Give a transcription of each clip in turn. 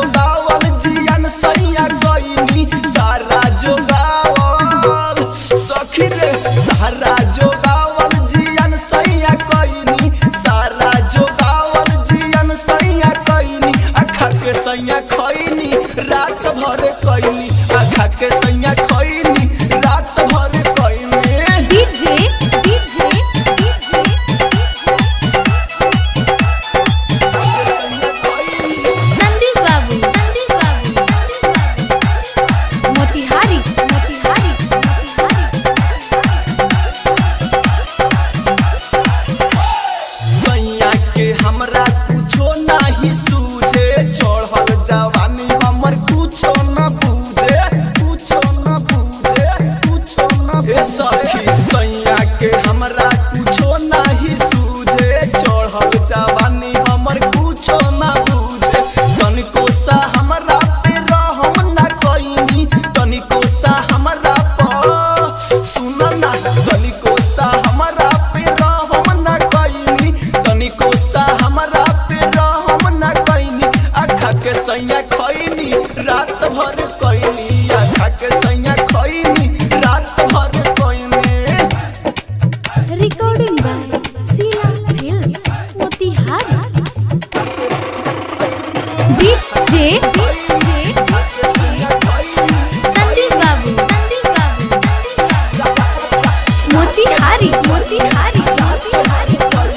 जोगावल जियन सैया कइनी सारा जोगावल सखी रे सारा जोगावल जियन सैया कइनी सारा जोगावल जियन सैया कइनी अखा के सैया खइनी रात भर कइनी अखा के सैया खइनी रात भर कइनी DJ DJ DJ Sandeep Babu Sandeep Babu Sandeep बाबू मोतिहारी मोतिहारी सैया के हमरा कुछो नाही सूझे चढ़ल जवानी हमर कुछो न बूझे कुछो न बूझे कुछो न हे सखी सैया के हमरा कुछो नाही सूझे चढ़ल जवानी हमर कुछो न बूझे तनिको सा हमरा पे रहम न कइनी तनिको सा हमरा पर सुन ना तनिको सा हमरा पे रहम न कइनी तनिको सा हमरा पे रहम न कइनी आखा के सैया खइनी रात भर कइनी आखा के सैया खइनी रात भर कइनी recording by Sheela films Motihari DJ DJ Sandeep Babu Sandeep Babu Sandeep बाबू मोतिहारी मोतिहारी मोतिहारी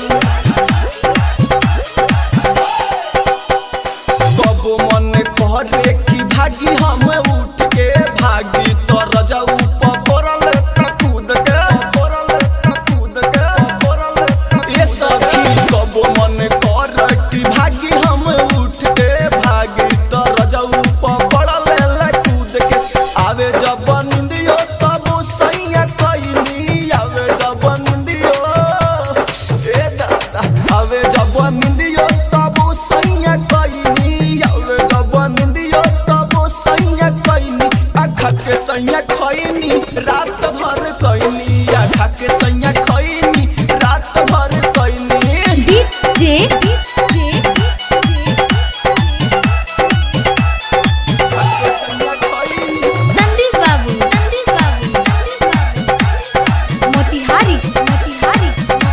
कबो मन करे कि भागी हम उठ के भागी तो रजऊ पकड़ल त कूद के पकड़ल त कूद के पकड़ल त ए सखी कबो मन करे कि भागी हम उठ के भागी तो रजऊ पकड़ल ल कूद के आवे जब निंदियो तब सैया कइनी आवे जब निंदियो ए दादा आवे जब निंदियो तब सैया कइनी आवे जब निंदियो तब सैया कइनी आखा के सैया खइनी रात भर कइनी आखा के सैया खइनी रात भर कइनी डीजे डीजे आखा के सैया खइनी संदीप बाबू संदीप बाबू संदीप बाबू मोतिहारी मोतिहारी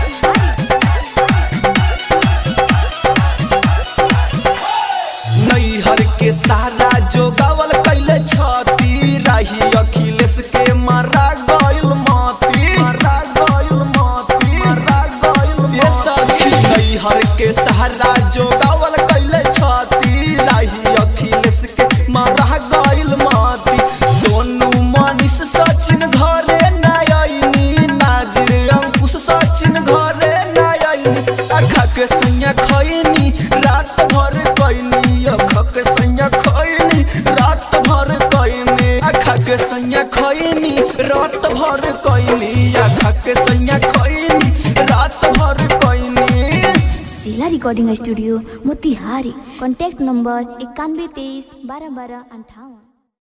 नैहर के सारा जोगावल कैले छती राही अखिलेश के मारा गइल मती मारा गइल मती मारा गइल ये सखी नैहर के सारा जोगावल कैले छती राही अखिलेश के मारा गइल मती सोनू मनीष सचिन घरे ना आइनी नाजिर अंकुश सचिन घरे ना आइनी अखा के सैया खइनी रात भर कइनी अखा के सैया खइनी रात भर कइनी अखा के सैया खइनी रात भर कइनी अखा के सैया खइनी रात भर कइनी जिला recording studio Motihari contact number इक्यानवे तेईस बारह बारह अंठावन